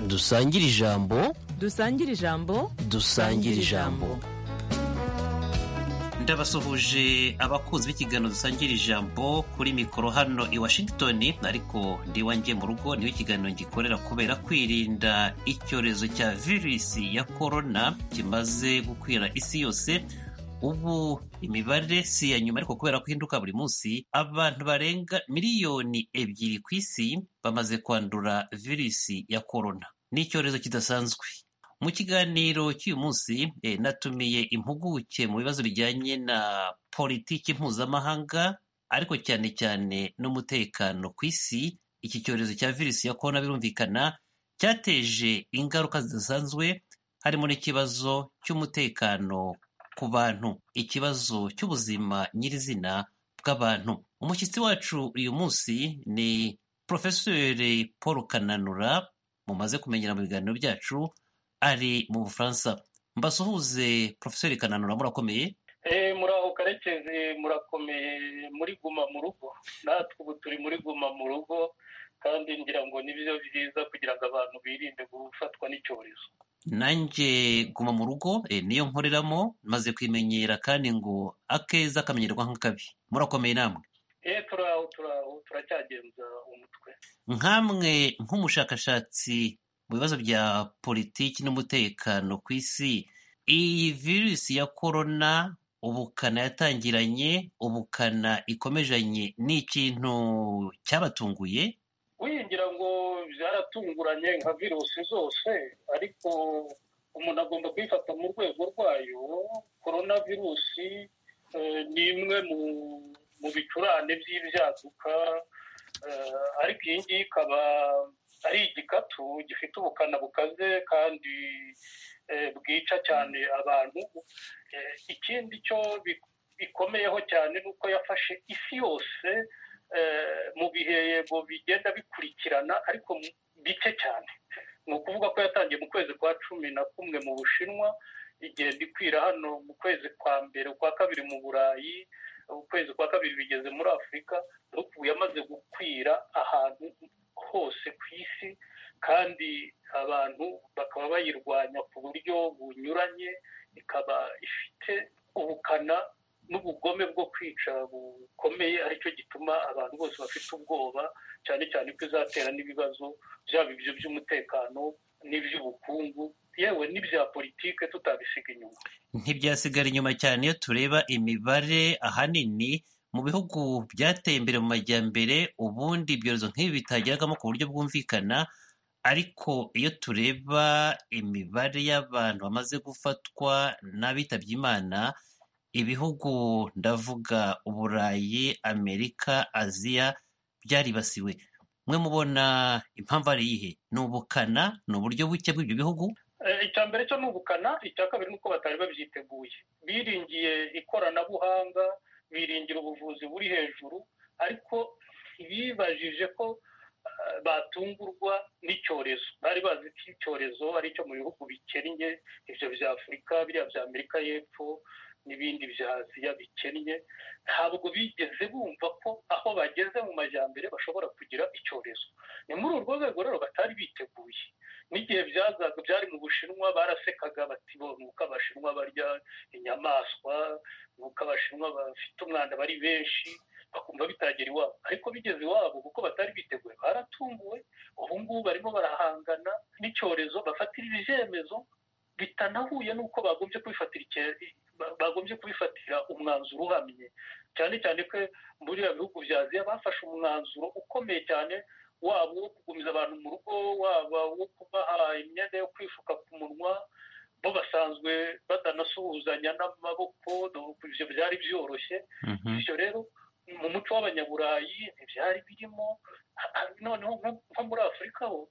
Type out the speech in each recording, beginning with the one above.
dusangire ijambo dusangire ijambo dusangire ijambo ndabasuhuje abakunzi b'ikiganiro dusangira ijambo kuri mikoro hano i washington ariko ndiwanjye mu rugo niyo ikiganiro gikorera kubera kwirinda icyorezo cya virusi ya korona kimaze gukwira isi yose ubu imibare si iya nyuma ariko kubera ko ihinduka buri munsi abantu barenga miliyoni ebyiri ku isi bamaze kwandura virusi ya korona ni icyorezo kidasanzwe mu kiganiro cy'uyu munsi eh, natumiye impuguke mu bibazo bijyanye na politiki mpuzamahanga ariko cyane cyane n'umutekano ku isi iki cyorezo cya virusi ya korona birumvikana cyateje ingaruka zidasanzwe harimo n'ikibazo cy'umutekano ku bantu ikibazo cy'ubuzima nyirizina bw'abantu umushyitsi wacu uyu munsi ni porofeseri paul kananura mumaze kumenyera mu biganiro byacu ari mu bufaransa mbasuhuze porofeseri kananura murakomeye Eh, muraho karekezi murakomeye muri guma mu rugo natwe ubu turi muri guma mu rugo kandi ngira ngo nibyo byiza kugira ngo abantu birinde gufatwa n'icyorezo nanjye guma mu rugo eh, niyo nkoreramo maze kwimenyera kandi ngo akeza kamenyerwa nk'akabi murakomeye namwe eh turaho turaho turacyagenza umutwe nkamwe nk'umushakashatsi mu bibazo bya politiki n'umutekano ku isi iyi virusi ya korona ubukana yatangiranye ubukana ikomejanye ni ikintu cyabatunguye uyu ngira ngo byaratunguranye nka virusi zose ariko umuntu agomba kuyifata mu rwego rwayo korona virusi eh, ni imwe mu mu bicurane by'ibyaduka eh, ariko iyi ngiyi ikaba ari igikatu gifite ubukana bukaze kandi eh, bwica cyane abantu Eh, ikindi cyo bi- bikomeyeho cyane ni uko yafashe isi yose eh, mu bihe yego bigenda bikurikirana ariko mu- bike cyane ni ukuvuga ko yatangiye mu kwezi kwa cumi na kumwe mu bushinwa igenda ikwira hano mu kwezi kwa mbere ukwa kabiri mu burayi ukwezi kwa kabiri bigeze muri afurika ariko ubu yamaze gukwira ahantu hose ku isi kandi abantu bakaba bayirwanya ku buryo bunyuranye ikaba ifite ubukana n'ubugome bwo kwica bukomeye aricyo gituma abantu bose bafite ubwoba cyane cyane ko izatera n'ibibazo byaba ibyo by'umutekano n'iby'ubukungu yewe n'ibya politike tutabisiga inyuma ntibyasigara inyuma cyane iyo tureba imibare ahanini mu bihugu byateye imbere mu majyambere ubundi ibyorezo nk'ibi bitageragamo ku buryo bwumvikana ariko iyo tureba imibare y'abantu bamaze gufatwa n'abitabye imana ibihugu ndavuga uburayi amerika aziya byaribasiwe mwe mubona impamvu ari iyihe ni ubukana ni uburyo buke bw'ibyo bihugu Eh, icya mbere cyo ni ubukana icya kabiri ni uko batari babyiteguye biringiye ikoranabuhanga biringira ubuvuzi buri hejuru ariko ntibibajije ko eh, batungurwa n'icyorezo bari bazi ko icyorezo ari icyo mu bihugu bikennye ibyo bya afurika biriya bya amerika y'epfo n'ibindi bya aziya bikennye ntabwo bigeze bumva ko aho bageze mu majyambere bashobora kugira icyorezo ni muri urwo rwego rero batari biteguye n'igihe byazaga byari mu bushinwa barasekaga bati bo ni uko abashinwa barya inyamaswa ni uko abashinwa bafite umwanda bari benshi bakumva bitagera iwabo ariko bigeze iwabo kuko batari biteguye baratunguwe ubu ngubu barimo barahangana n'icyorezo bafatira ibyemezo bitanahuye n'uko bagombye kubifatira icye- ba- bagombye kubifatira umwanzuro uhamye cyane cyane ko muri biriya bihugu bya aziya bafashe umwanzuro ukomeye cyane waba uwo kugumiza abantu mu rugo waba uwo kubaha imyenda yo kwifuka ku munwa bo basanzwe batanasuhuzanya n'amaboko dore ibyo byari byoroshye bityo rero mu muco w'abanyaburayi ntibyari birimo Ha- ha- noneho nko- nko muri afurika ho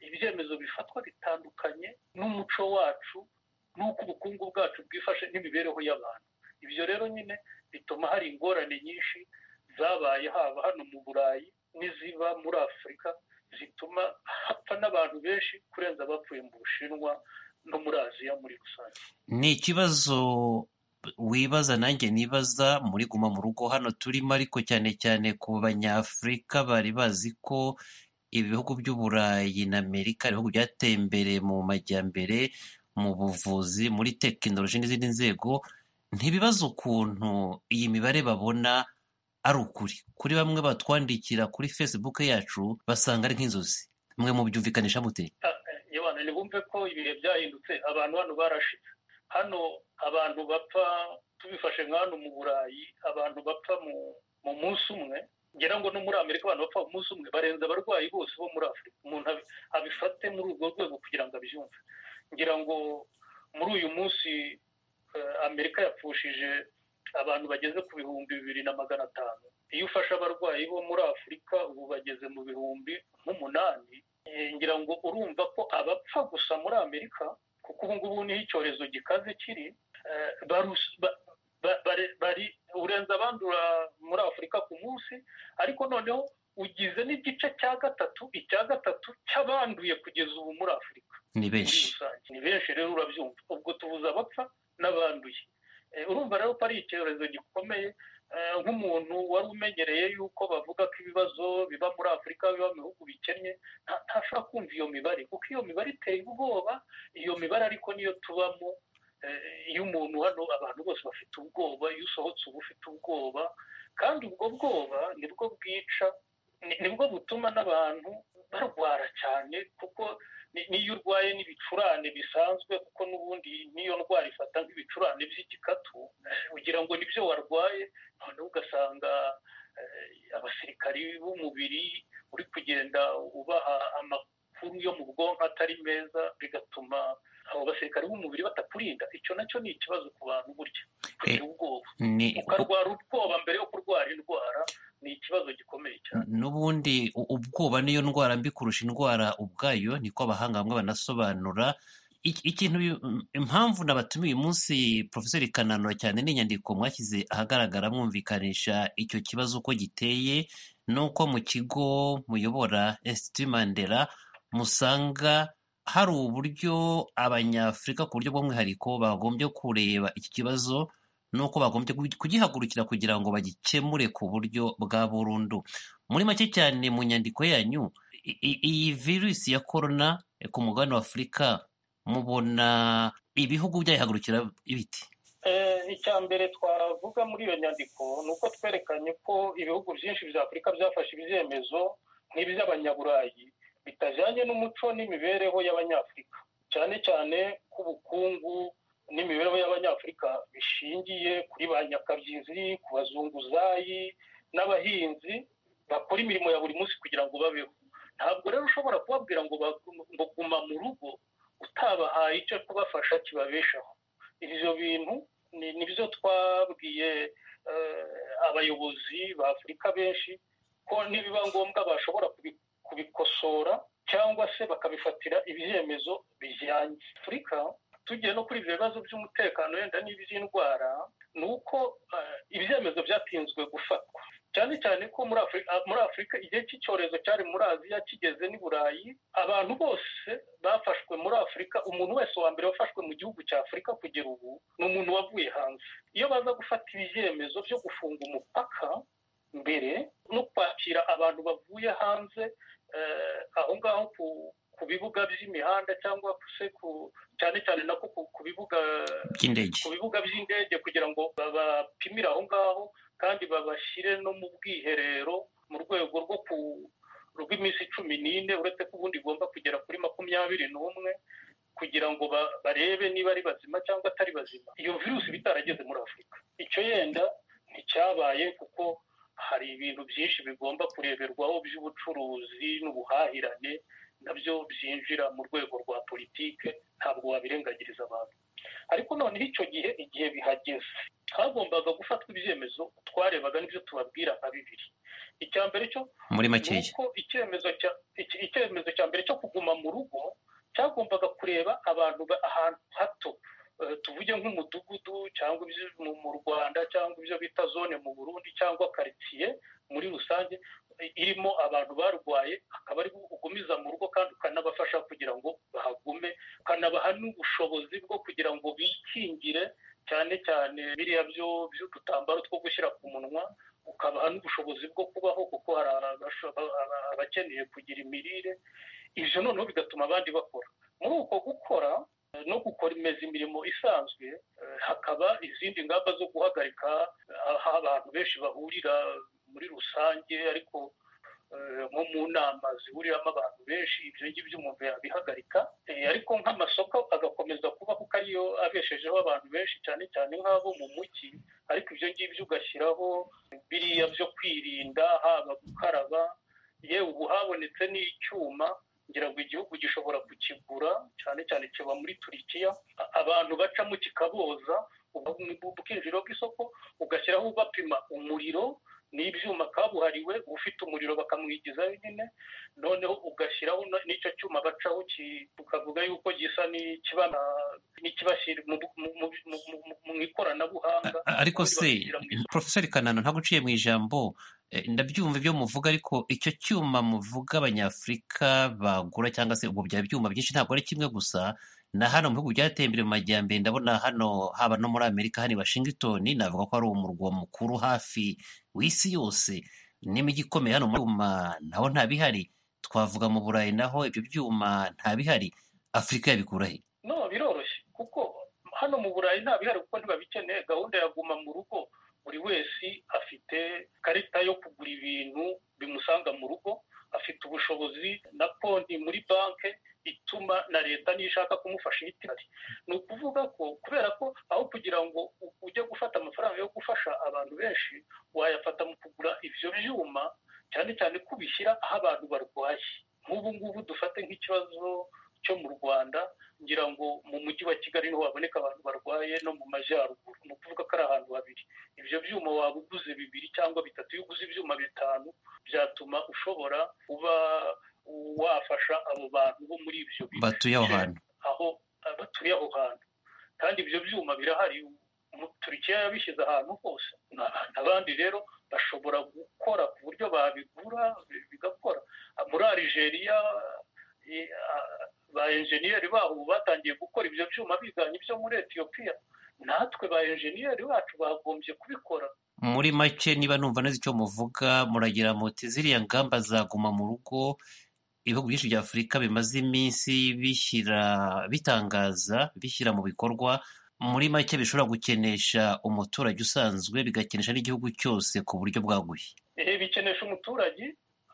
ibyemezo bifatwa bitandukanye n'umuco wacu n'uko ubukungu bwacu bwifashe n'imibereho y'abantu ibyo rero nyine bituma hari ingorane nyinshi zabaye haba hano mu burayi n'iziba muri afurika zituma hapfa n'abantu benshi kurenza abapfuye mu bushinwa no muri aziya muri rusange ni ikibazo wibaza nanjye nibaza muri guma mu rugo hano turimo ariko cyane cyane ku banyafurika bari bazi ko ibihugu by'uburayi na amerika ibihugu byateye imbere mu majyambere mu buvuzi muri tekinoloji n'izindi nzego ntibibaza ukuntu iyi mibare babona ari ukuri kuri bamwe batwandikira kuri facebook yacu basanga ari nk'inzozi mwe mubyumvikanisha mute yabana ntibumve ko ibihe byahindutse abantu hano barashize hano abantu bapfa tubifashe nk'ahantu mu burayi abantu bapfa mu- mu munsi umwe ngira ngo no muri amerika abantu bapfa mu munsi umwe barenza abarwayi bose bo muri afurika umuntu abi- abifate muri urwo rwego kugira ngo abyumve ngira ngo muri uyu munsi eh, amerika yapfushije abantu bageze ku bihumbi bibiri na magana atanu iyo ufashe abarwayi bo muri afurika ubu bageze mu bihumbi nk'umunani Eh, ngira ngo urumva ko abapfa gusa muri amerika kuko ubu ngubu niho icyorezo gikaze kiri eh, barus- ba- ba- bare- bari urenze abandura muri afurika ku munsi ariko noneho ugize n'igice cya gatatu icya gatatu cy'abanduye kugeza ubu muri afurika ni muri benshi rusange ni benshi rero urabyumva ubwo tubuze abapfa n'abanduye Eh, urumva rero ko ari icyorezo gikomeye eh, nk'umuntu wari umenyereye yuko bavuga ko ibibazo biba muri afurika biba mu bihugu bikennye nta- ntashobora kumva iyo mibare kuko iyo mibare iteye ubwoba iyo mibare ariko niyo tubamo eh, iyo umuntu hano abantu bose bafite ubwoba iyo usohotse uba ufite ubwoba kandi ubwo bwoba nibwo bwica ni- nibwo butuma n'abantu barwara cyane kuko ni- niyo urwaye n'ibicurane bisanzwe kuko n'ubundi n'iyo ndwara ifata nk'ibicurane by'igikatu eh, ugira ngo nibyo warwaye noneho ugasanga eh, abasirikari b'umubiri uri kugenda ubaha amakuru yo mu bwonko atari meza bigatuma abo basirikari b'umubiri batakurinda icyo nacyo ni ikibazo ku bantu burya kugira ubwoba ni ukarwara ubwoba mbere yo kurwara indwara ni ikibazo gikomeye cyane n'ubundi u- ubwoba niyo ndwara mbi kurusha indwara ubwayo niko abahanga bamwe banasobanura Ik- ikintu bi- im- impamvu nabatumiye uyu munsi profeseri kananura cyane n'inyandiko mwashyize ahagaragara mwumvikanisha icyo kibazo uko giteye n'uko mu kigo muyobora Institut Mandela musanga hari uburyo abanyafurika ku buryo bw'umwihariko bagombye kureba iki kibazo n'uko bagombye kugi- kugihagurukira kugira ngo bagikemure ku buryo bwa burundu muri make cyane mu nyandiko yanyu i- i- iyi virusi ya korona ku mugabane wa afurika mubona ibihugu byayihagurukira ibiti Eh, icya mbere twavuga muri iyo nyandiko ni uko twerekanye ko ibihugu byinshi bya afurika byafashe ibyemezo nk'iby'abanyaburayi bitajyanye n'umuco n'imibereho y'abanyafurika cyane cyane ko ubukungu n'imibereho y'abanyafurika bishingiye kuri ba nyakabyizi ku bazunguzayi n'abahinzi bakora imirimo ya buri munsi kugira ngo babeho ntabwo rero ushobora kubabwira ngo ba- ngo guma mu rugo utabahaye icyo kubafasha kibabeshaho ibyo bintu ni nibyo twabwiye eh, abayobozi ba afurika benshi ko nibiba ngombwa bashobora kubi- kubikosora cyangwa se bakabifatira ibyemezo bijyanye afurika tugiye no kuri ibyo bibazo by'umutekano wenda n'iby'indwara ni uko eh, ibyemezo byatinzwe gufatwa cyane cyane ko muri afurika muri afurika igihe cy'icyorezo cyari muri aziya kigeze n'i burayi abantu bose bafashwe muri afurika umuntu wese wa mbere wafashwe mu gihugu cya afurika kugera ubu ni umuntu wavuye hanze iyo baza gufata ibyemezo byo gufunga umupaka mbere no kwakira abantu bavuye hanze eh, aho ngaho ku ku bibuga by'imihanda cyangwa se ku cyane cyane nako ku- ku bibuga by'indege ku bibuga by'indege kugira ngo babapimire aho ngaho kandi babashyire no mu bwiherero mu rwego rwo ku rw'iminsi cumi n'ine uretse ko ubundi igomba kugera kuri makumyabiri n'umwe kugira ngo ba- barebe niba ari bazima cyangwa atari bazima iyo virusi bitarageze muri afurika icyo yenda nticyabaye kuko hari ibintu byinshi bigomba kureberwaho by'ubucuruzi n'ubuhahirane nabyo byinjira mu rwego rwa politike ntabwo wabirengagiriza abantu ariko noneho icyo gihe igihe bihageze hagombaga gufatwa ibyemezo twarebaga n'ibyo tubabwira nka bibiri icya mbere cyo muri ni makeya uko icyemezo cya iki- icyemezo cya mbere cyo kuguma mu rugo cyagombaga kureba abantu ba- ahantu hato Eh, tuvuge nk'umudugudu cyangwa ibyo mu- mu rwanda cyangwa ibyo bita zone mu burundi cyangwa karitsiye muri rusange eh, irimo abantu barwaye akaba ari ugumiza mu rugo kandi ukanabafasha kugira ngo bahagume ukanabaha n'ubushobozi bwo kugira ngo bikingire cyane cyane biriya byo by'udutambaro two gushyira ku munwa ukabaha n'ubushobozi bwo kubaho kuko hari abasho- aba- aba- abakeneye kugira imirire ibyo noneho bigatuma abandi bakora muri uko gukora eh, no gukomeza imirimo isanzwe eh, hakaba izindi ngamba zo guhagarika eh, aho abantu benshi bahurira muri rusange ariko eh, nko mu nama zihuriramo abantu benshi ibyo ngibyo umuntu yabihagarika Eh, ariko nk'amasoko agakomeza kubaho kuko ariyo abeshejeho abantu benshi cyane cyane nk'abo mu mujyi ariko ibyo ngibyo ugashyiraho biriya byo kwirinda haba gukaraba yewe ubu habonetse n'icyuma ngira ngo igihugu gishobora kukigura cyane cyane kiba muri turikiya A- abantu bacamo kikaboza ubu- ubu- ubwinjiriro bw'isoko ugashyiraho bapima umuriro n'ibyuma kabuhariwe ufite umuriro bakamwigizayo nyine noneho ugashyiraho na- n'icyo cyuma bacaho ki- tukavuga yuko gisa n'ikiba n'ikibashyira mu- mu- mu- mu- mu- mu ikoranabuhanga A- ariko se Bashyira mu isoko. profeseri kanano ntabwo uciye mu ijambo eh, ndabyumva ibyo muvuga ariko icyo cyuma muvuga abanyafurika bagura cyangwa se ubu byaba ibyuma byinshi ntabwo ari kimwe gusa na hano mu bihugu byateye imbere mu majyambere ndabona hano haba no muri amerika hano i washington navuga ko ari umurwa mukuru hafi w'isi yose n'imijyi ikomeye hano mu byuma naho ntabihari twavuga mu burayi naho ibyo byuma ntabihari afurika yabikura he no biroroshye kuko hano mu burayi nta bihari kuko ntibabikeneye gahunda ya guma mu rugo buri wese afite ikarita yo kugura ibintu bimusanga mu rugo afite ubushobozi na konti muri banki ituma na leta niyo ishaka kumufasha ihita ihari ni ukuvuga ko kubera ko aho kugira ngo u- ujye gufata amafaranga yo gufasha abantu benshi wayafata mu kugura ibyo byuma cyane cyane kubishyira aho abantu barwaye nk'ubu ngubu dufate nk'ikibazo cyo mu rwanda ngira ngo mu mujyi wa kigali niho haboneka abantu barwaye no mu majyaruguru ni ukuvuga ko ari ahantu habiri ibyo byuma waba uguze bibiri cyangwa bitatu iyo uguze ibyuma bitanu byatuma ushobora kuba wafasha abo bantu bo muri ibyo bice batuye aho hantu aho batuye aho hantu kandi ibyo byuma birahari Mu- turikiya yabishyize ahantu hose Na- abandi rero bashobora gukora ku buryo babigura bi- bigakora Ah, muri arigeria ba enjeniyeri babo ubu batangiye gukora ibyo byuma biganye ibyo muri etiyopiya natwe ba enjeniyeri bacu bagombye kubikora muri make niba numva neza icyo muvuga muragira muti ziriya ngamba zaguma mu rugo ibihugu byinshi bya afurika bimaze iminsi bishyira bitangaza bishyira mu bikorwa muri make bishobora gukenesha umuturage usanzwe bigakenesha n'igihugu cyose ku buryo bwaguye Ehe, bikenesha umuturage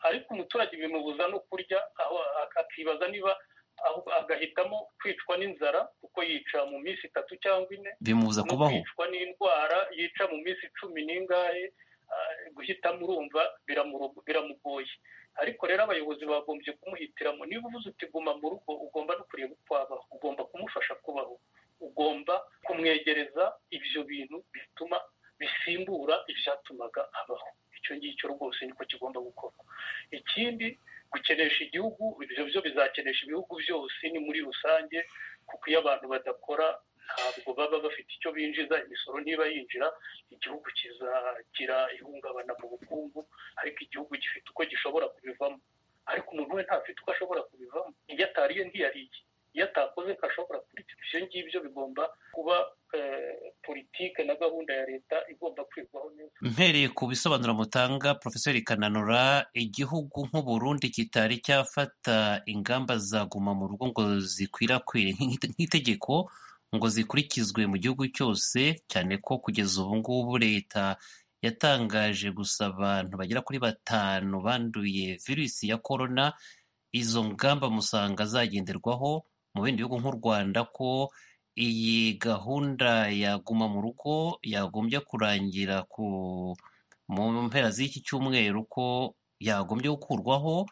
ariko umuturage bimubuza no kurya aho ak- akibaza niba aho agahitamo kwicwa n'inzara kuko yica mu minsi itatu cyangwa ine bimubuza no kubaho kwicwa n'indwara yica mu minsi cumi n'ingahe ah, guhitamo urumva biramuru- biramugoye ariko rero abayobozi bagombye kumuhitiramo niba uvuze uti guma mu rugo ugomba no kureba uko abaho ugomba kumufasha kubaho ugomba kumwegereza ibyo bintu bituma bisimbura ibyatumaga abaho icyo ngicyo rwose niko kigomba gukorwa ikindi gukenesha igihugu ibyo byo bizakenesha ibihugu byose ni muri rusange kuko iyo abantu badakora ntabwo baba bafite icyo binjiza imisoro niba yinjira igihugu kizagira ihungabana mu bukungu ariko igihugu gifite uko gishobora kubivamo ariko umuntu we ntafite uko ashobora kubivamo iyo atariye ntiyariye iyo atakoze ntashobora kurya ibyo ngibyo bigomba kuba eh, politike na gahunda ya leta igomba kwigwaho neza mpereye ku bisobanuro mutanga profeseri kananura igihugu nk'uburundi kitari cyafata ingamba zaguma mu rugo ngo zikwirakwire nk'ite- nk'itegeko ngo zikurikizwe mu gihugu cyose cyane ko kugeza ubu ngubu leta yatangaje gusa abantu bagera kuri batanu banduye virusi ya korona izo ngamba musanga zagenderwaho mu bindi bihugu nk'u rwanda ko iyi gahunda ya guma mu rugo yagombye kurangira ku mu mpera z'iki cyumweru ko yagombye gukurwaho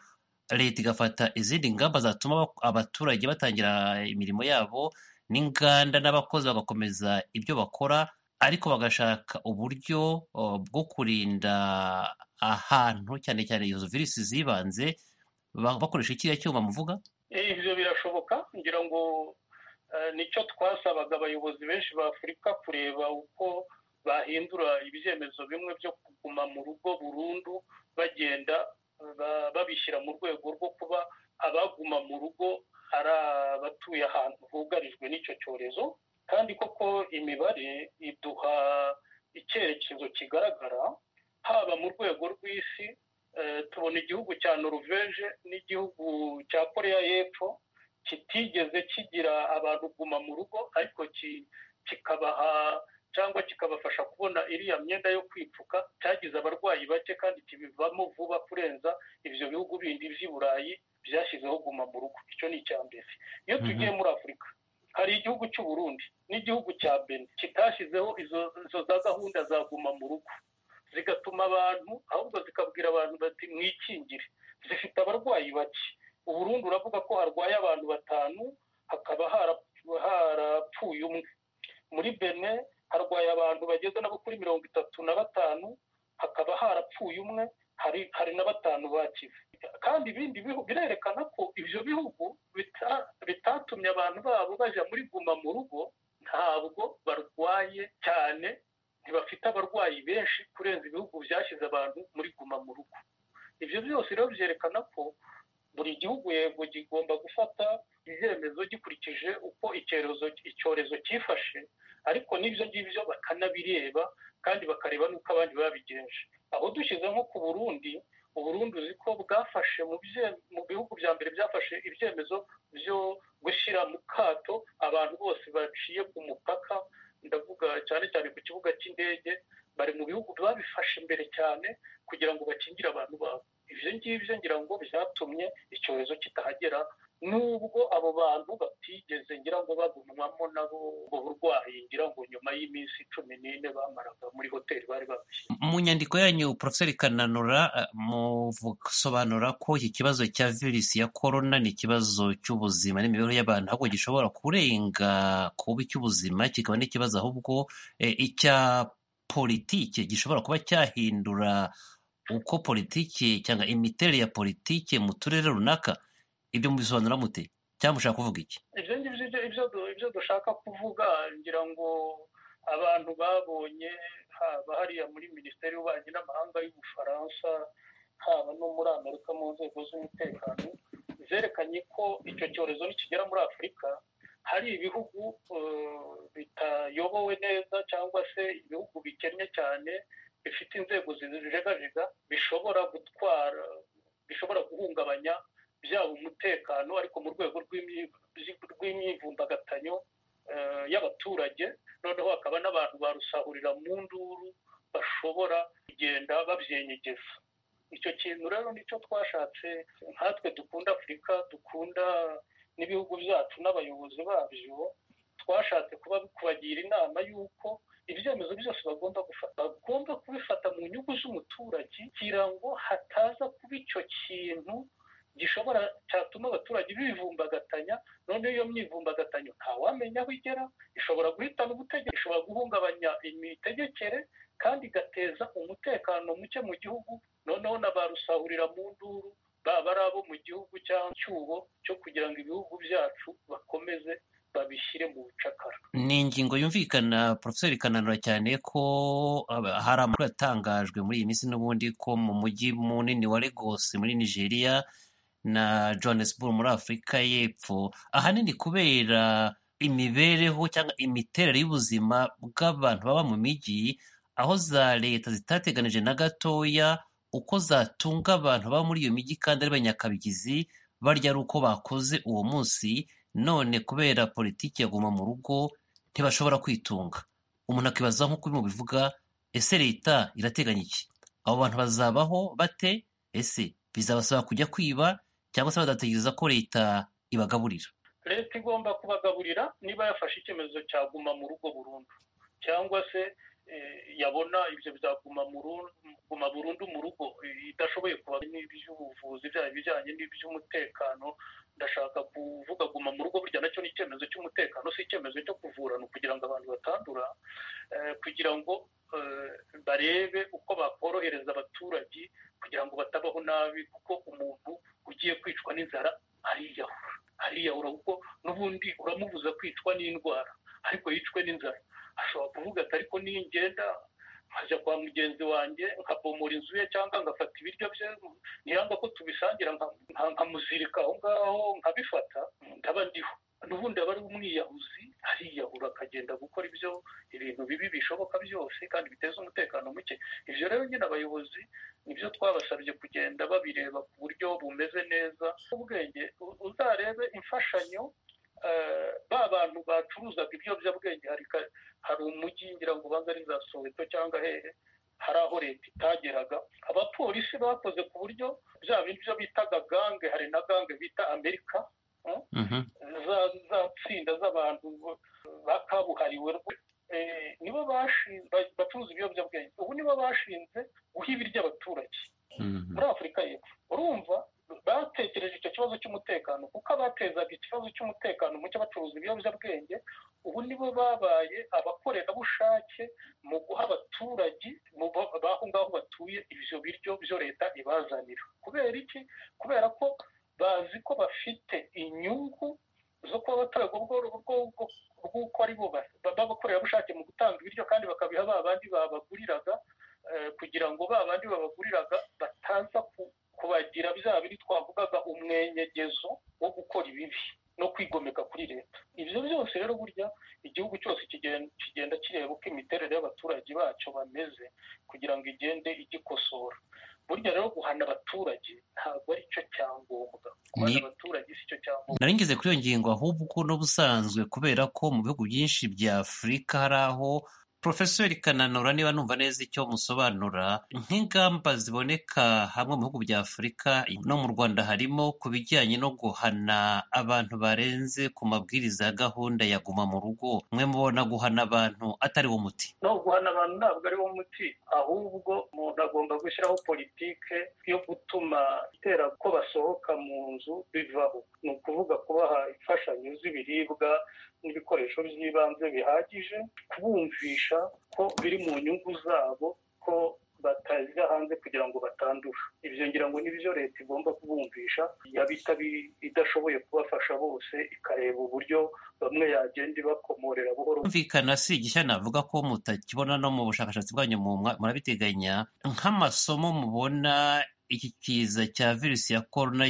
leta igafata izindi ngamba zatuma abak- abaturage batangira imirimo yabo n'inganda n'abakozi bagakomeza ibyo bakora ariko bagashaka uburyo o, bwo kurinda ahantu cyane cyane izo virusi zibanze ba- bakoresha kiriya cyuma muvuga Eh, ibyo birashoboka ngira ngo eh, nicyo twasabaga abayobozi benshi ba afurika kureba uko bahindura ibyemezo bimwe byo kuguma mu rugo burundu bagenda ba- babishyira mu rwego rwo kuba abaguma mu rugo ari abatuye ahantu hugarijwe n'icyo cyorezo kandi koko imibare iduha icyerekezo kigaragara haba mu rwego rw'isi tubona igihugu cya noruveje n'igihugu cya koreya y'epfo kitigeze kigira abantu guma mu rugo ariko kikabaha cyangwa kikabafasha kubona iriya myenda yo kwipfuka cyagize abarwayi bake kandi kibivamo vuba kurenza ibyo bihugu bindi by'i burayi byashyizeho guma mu rugo icyo ni icya mbere iyo tugiye muri afurika hari igihugu cy'u Burundi n'igihugu cya beni kitashyizeho izo izo za gahunda za guma mu rugo zigatuma abantu ahubwo zikabwira abantu bati mwikingire zifite abarwayi bake uburundi uravuga ko harwaye abantu batanu hakaba harapfuye umwe muri bene harwaye abantu bageze nabo kuri mirongo itatu na batanu hakaba harapfuye umwe hari hari na batanu bakize kandi ibindi bihugu birerekana ko ibyo bihugu bita- bitatumye abantu babo bajya muri guma mu rugo ntabwo barwaye cyane ntibafite abarwayi benshi kurenza ibihugu byashyize abantu muri guma mu rugo ibyo byose rero byerekana ko buri gihugu yego kigomba gufata ibyemezo gikurikije uko icyorezo icyorezo cyifashe ariko n'ibyo ngibyo bakanabireba kandi bakareba n'uko abandi babigenje aho dushyize nko ku burundi uburundi uzi ko bwafashe mu bye- mu bihugu bya mbere byafashe ibyemezo byo gushyira mu kato abantu bose baciye ku mupaka ndavuga cyane cyane ku kibuga cy'indege bari mu bihugu babifashe mbere cyane kugira ngo bakingire abantu babo ibyo ngibyo ngira ngo byatumye icyorezo kitahagera nubwo abo bantu batigeze ngira ngo bagumwamo nabo ubu burwayi ngira ngo nyuma y'iminsi cumi n'ine bamaraga muri hoteli bari babishyira mu nyandiko yanyu poroferi kananura eh, musobanura ko iki kibazo cya virusi ya korona ni ikibazo cy'ubuzima n'imibereho y'abantu ahubwo gishobora kurenga kuba icy'ubuzima kikaba n'ikibazo ahubwo eh, icya politike gishobora kuba cyahindura uko politike cyangwa imiterere ya politike mu turere runaka ibyo mubisobanura mute cyangwa mushaka kuvuga iki ibyo ngibyo ibyo- ibyo du- ibyo dushaka kuvuga ngira ngo abantu babonye haba hariya muri minisiteri y'ububanyi n'amahanga y'ubufaransa haba no muri amerika mu nzego z'umutekano zerekanye ko icyo cyorezo nikigera muri afurika hari ibihugu eh, bitayobowe neza cyangwa se ibihugu bikennye cyane bifite inzego zijegajega bishobora gutwara bishobora guhungabanya byaba umutekano ariko mu rwego rw'imyi- rw'imyivumbagatanyo eh, y'abaturage noneho hakaba n'abantu barusahurira mu nduru bashobora kugenda babyenyegeza icyo kintu rero nicyo twashatse nkatwe dukunda afurika dukunda n'ibihugu byacu n'abayobozi babyo twashatse kuba kubagira inama y'uko ibyemezo byose bagomba gufata bagomba kubifata mu nyungu z'umuturage kugira ngo hataza kuba icyo kintu gishobora cyatuma abaturage bivumbagatanya noneho iyo myivumbagatanya ntawamenya aho igera ishobora guhitana ubutegetsi ishobora guhungabanya imitegekere kandi igateza umutekano muke mu gihugu noneho na ba rusahurira mu nduru baba ari abo mu gihugu cyangwa icyuho cyo kugira ngo ibihugu byacu bakomeze babishyire mu bucakara ni ingingo yumvikana poroferi kananura cyane ko aba- hari amakuru yatangajwe muri iyi minsi n'ubundi ko mu mujyi munini wa Lagos muri nigeria na johannesburg muri afurika y'epfo ahanini kubera imibereho cyangwa imiterere y'ubuzima bw'abantu baba mu mijyi aho za leta zitateganije na gatoya uko zatunga abantu baba muri iyo mijyi kandi ari banyakabigizi barya ari uko bakoze uwo munsi none kubera politiki yaguma mu rugo ntibashobora kwitunga umuntu akibaza nk'uko urimo bivuga ese leta irateganya iki abo bantu bazabaho bate ese bizabasaba kujya kwiba cyangwa se badategereza ko leta ibagaburira leta igomba kubagaburira niba yafashe icyemezo cya guma mu rugo burundu cyangwa se eh, yabona ibyo byaguma mu ru- guma burundu mu rugo eh, idashoboye kuba n'iby'ubuvuzi byaba ibijyanye n'iby'umutekano ndashaka kuvuga guma mu rugo burya nacyo ni icyemezo cy'umutekano si icyemezo cyo kuvura ni ukugira ngo abantu batandura eh, kugira ngo eh, barebe uko bakorohereza abaturage kugira ngo batabaho nabi kuko umuntu ugiye kwicwa n'inzara ariyahura ariyahura kuko n'ubundi uramubuza kwicwa n'indwara ariko yicwe n'inzara ashobora kuvuga ati ariko ningenda nkajya kwa mugenzi wanjye nkabomora inzu ye cyangwa ngafata ibiryo bye ntiyanga ko tubisangira nka- nka- nkamuzirika aho ngaho nkabifata ndaba ndiho n'ubundi aba ari umwiyahuzi ariyahura akagenda gukora ibyo ibintu bibi bishoboka byose kandi biteza umutekano muke ibyo rero nyine abayobozi nibyo twabasabye kugenda babireba ku buryo bumeze neza ubwenge uzarebe imfashanyo ba bantu bacuruzaga ibiyobyabwenge hari umujyi ngira ngo ubanza ari za soweto cyangwa hehe hari aho leta itageraga abapolisi bakoze ku buryo bya bintu byo bitaga gange hari na gange bita amerika za tsinda z'abantu bakabuhariwe nibo bacuruza ibiyobyabwenge ubu nibo bashinze guha ibiryo abaturage muri afurika y'epfo urumva batekereje icyo kibazo cy'umutekano kuko abatezaga ikibazo cy'umutekano muke bacuruza ibiyobyabwenge ubu nibo babaye abakorerabushake mu guha abaturage b'aho ngaho batuye ibyo biryo byo leta ibazanira kubera iki kubera ko bazi ko bafite inyungu zo kuba batorerwa ubwo bw'uko ari bo b'abakorerabushake mu gutanga ibiryo kandi bakabiha ba bandi babaguriraga kugira ngo ba bandi babaguriraga bataza kubagira bya biri twavugaga umwenyegezo wo gukora ibibi no kwigomeka kuri leta ibyo byose rero burya igihugu cyose kigenda kireba uko imiterere y'abaturage bacyo bameze kugira ngo igende igikosora burya rero guhana abaturage ntabwo ari cyo cyangombwa guhana abaturage si cyo cyangombwa narengeze kuri iyo ngingo ahubwo n'ubusanzwe kubera ko mu bihugu byinshi bya afurika hari aho porofesori kananura niba numva neza icyo musobanura nk'ingamba ziboneka hamwe mu bihugu bya afurika no mu rwanda harimo ku bijyanye no guhana abantu barenze ku mabwiriza ya gahunda ya guma mu rugo mwe mubona guhana abantu atari wo muti no guhana abantu ntabwo ari wo muti ahubwo umuntu agomba gushyiraho politike yo gutuma itera ko basohoka mu nzu bivaho ni ukuvuga kubaha imfashanyo z'ibiribwa n'ibikoresho by'ibanze bihagije kubumvisha ko biri mu nyungu zabo ko batajya hanze kugira ngo batandura ibyo ngira ngo nibyo leta igomba kubumvisha yaba idashoboye kubafasha bose ikareba uburyo bamwe yagenda ibakomorera buhoro kumvikana si igishya navuga ko mutakibona no mu bushakashatsi bwanyu murabiteganya nk'amasomo mubona iki kiza cya virusi ya korona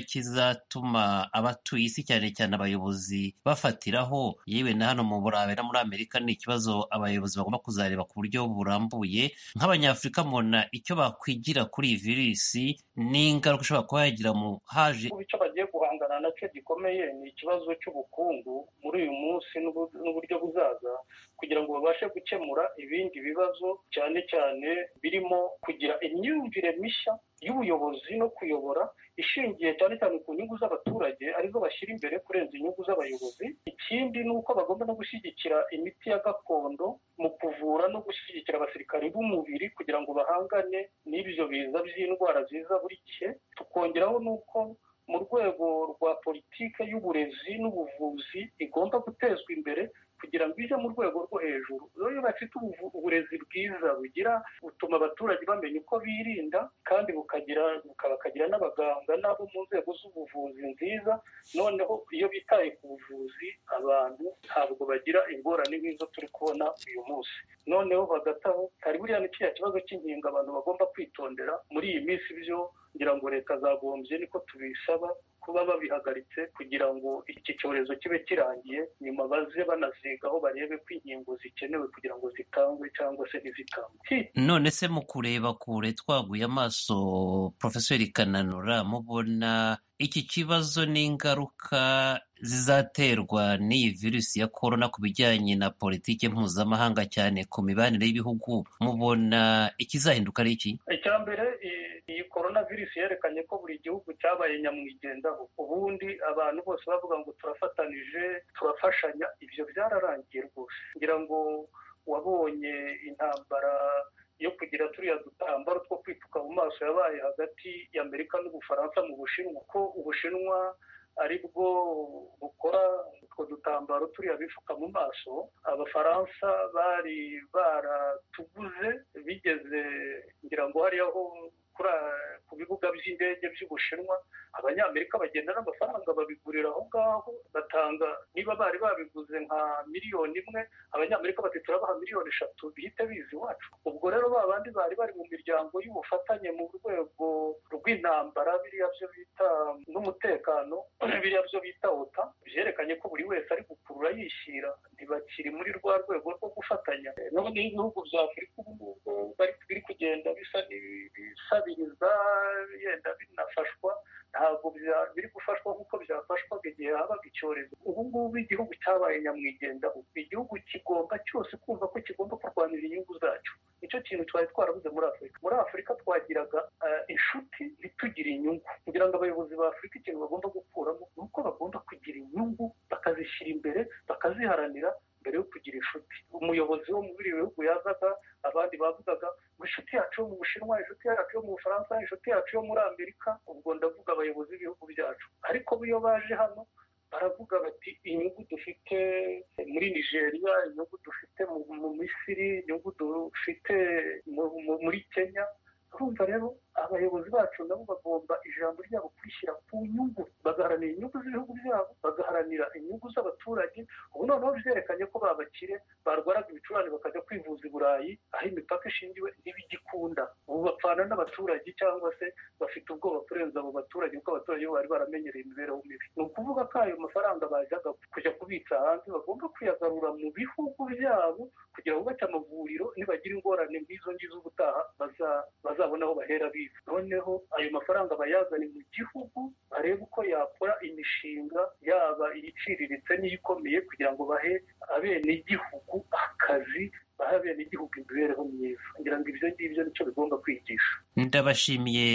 kizatuma abatuye isi cyane cyane abayobozi bafatiraho yewe na hano mu burayi no muri amerika ni ikibazo abayobozi bagomba kuzareba ku buryo burambuye nk'abanyafurika mubona icyo bakwigira kuri iyi virusi n'ingaruka ishobora kuba yagira mu haje icyo bagiye guhangana nacyo gikomeye ni ikibazo cy'ubukungu muri uyu munsi n'uburyo buzaza kugira ngo babashe gukemura ibindi bibazo cyane cyane birimo kugira imyumvire mishya y'ubuyobozi no kuyobora ishingiye cyane cyane ku nyungu z'abaturage arizo bashyira imbere kurenza inyungu z'abayobozi ikindi ni uko bagomba no gushyigikira imiti ya gakondo mu kuvura no gushyigikira abasirikari b'umubiri kugira ngo bahangane n'ibyo biza by'indwara ziza buri gihe tukongeraho n'uko mu rwego rwa politiki y'uburezi n'ubuvuzi igomba gutezwa imbere kugira ngo ijye mu rwego rwo hejuru iyo bafite uburezi bwiza bugira butuma abaturage bamenya uko birinda kandi bukagira bakagira n'abaganga n'abo mu nzego z'ubuvuzi nziza noneho iyo bitaye ku buvuzi abantu ntabwo bagira ingorane nk'izo turi kubona uyu munsi noneho bagataho hari buriya ni kiriya kibazo cy'inkingo abantu bagomba kwitondera muri iyi minsi byo ngira ngo leta zagombye niko tubisaba kuba babihagaritse kugira ngo iki cyorezo kibe kirangiye nyuma baze banazigaho barebe ko inkingo zikenewe kugira ngo zitangwe cyangwa se ntizitangwe none se mu kureba kure twaguye amaso porofesori kananura mubona iki kibazo n'ingaruka zizaterwa n'iyi virusi ya korona ku bijyanye na politiki mpuzamahanga cyane ku mibanire y'ibihugu mubona ikizahinduka ari iki icya mbere iyi korona virusi yerekanye ko buri gihugu cyabaye nyamwigendaho ubundi abantu bose bavuga ngo turafatanije turafashanya ibyo byararangiye rwose ngira ngo wabonye intambara yo kugira turiya dutambaro two kwipfuka mu maso yabaye hagati y'amerika n'ubufaransa mu bushinwa ko ubushinwa ari bwo bukora utwo dutambaro turiya bifuka mu maso abafaransa bari baratuguze bigeze ngira ngo hariya ho ku bibuga by'indege by'ubushinwa abanyamerika bagenda n'amafaranga babigurira aho ngaho batanga niba bari babiguze nka miliyoni imwe abanyamerika bati turabaha miliyoni eshatu bihite biza iwacu ubwo rero ba bandi bari bari mu miryango y'ubufatanye mu rwego rw'intambara biriya byo bita n'umutekano biriya byo bita ota byerekanye ko buri wese ari gukurura yishyira ntibakiri muri rwa rwego rwo gufatanya none ibihugu bya afurika ubu ngubu biri kugenda bisa n'ibisabiriza yenda binafashwa ntabwo biri gufashwa nk'uko byafashwaga igihe habaga icyorezo ubu ngubu igihugu cyabaye nyamwigendaho igihugu kigomba cyose kumva ko kigomba kurwanira inyungu zacyo nicyo kintu twari twarabuze muri afurika muri afurika twagiraga inshuti ntitugire inyungu kugira ngo abayobozi ba afurika ikintu bagomba gukuramo ni uko bagomba kugira inyungu bakazishyira imbere bakaziharanira mbere yo kugira inshuti umuyobozi wo muri ibi bihugu yazaga abandi bavugaga ngo inshuti yacu yo mu bushinwa inshuti yacu yo mu bufaransa inshuti yacu yo muri amerika ubwo ndavuga abayobozi b'ibihugu byacu ariko iyo baje hano baravuga bati inyungu dufite muri nigeria inyungu dufite mu misiri inyungu dufite muri kenya urumva rero abayobozi bacu nabo bagomba ijambo ryabo kurishyira ku nyungu bagaharanira inyungu z'ibihugu byabo bagaharanira inyungu z'abaturage ubu noneho byerekanye ko babakire barwaraga ibicurane bakajya kwivuza i burayi aho imipaka ishingiwe ntibigikunda ubu bapfana n'abaturage cyangwa se bafite ubwoba kurenza abo baturage kuko abaturage bo bari baramenyereye imibereho mibi ni ukuvuga ko ayo mafaranga bajyaga kujya kubitsa hanze bagomba kuyagarura mu bihugu byabo kugira ngo bubake amavuriro nibagira ingorane nk'izo ngizo ubutaha bazabona aho bahera biba noneho ayo mafaranga bayazane mu gihugu barebe uko yakora imishinga yaba iyiciriritse n'iyikomeye kugira ngo bahe abenegihugu akazi bahe abenegihugu imibereho myiza ngira ngo ibyo ngibyo nicyo bigomba kwigisha ndabashimiye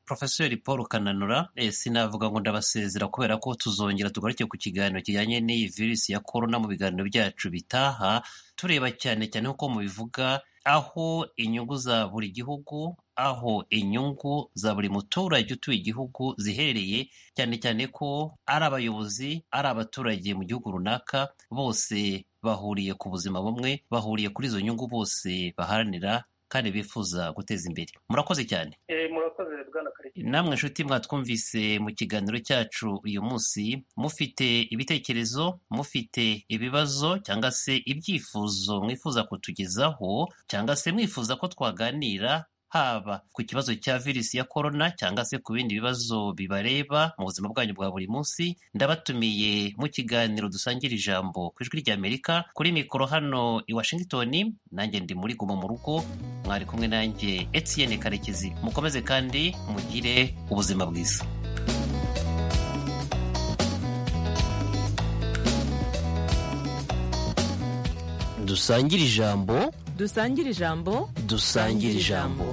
porofeseri paul kananura sinavuga ngo ndabasezera kubera ko tuzongera tugaruke ku kiganiro kijyanye n'iyi virusi ya korona mu biganiro byacu bitaha tureba cyane cyane nk'uko mubivuga aho inyungu za buri gihugu aho inyungu za buri muturage utuye igihugu zihereye cyane cyane ko ari abayobozi ari abaturage mu gihugu runaka bose bahuriye ku buzima bumwe bahuriye kuri izo nyungu bose baharanira kandi bifuza guteza imbere murakoze cyane murakoze bwana karikire namwe nshuti mwatwumvise mu kiganiro cyacu uyu munsi mufite ibitekerezo mufite ibibazo cyangwa se ibyifuzo mwifuza kutugezaho cyangwa se mwifuza ko twaganira haba ku kibazo cya virusi ya korona cyangwa se ku bindi bibazo bibareba mu buzima bwanyu bwa buri munsi ndabatumiye mu kiganiro dusangira ijambo ku ijwi ry'amerika kuri mikoro hano i washington nanjye ndi muri guma mu rugo mwari kumwe nanjye etiyene karekezi mukomeze kandi mugire ubuzima bwiza dusangire ijambo dusangire ijambo dusangire ijambo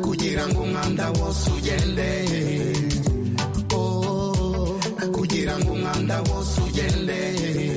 kugira ngo umwanda wose ugende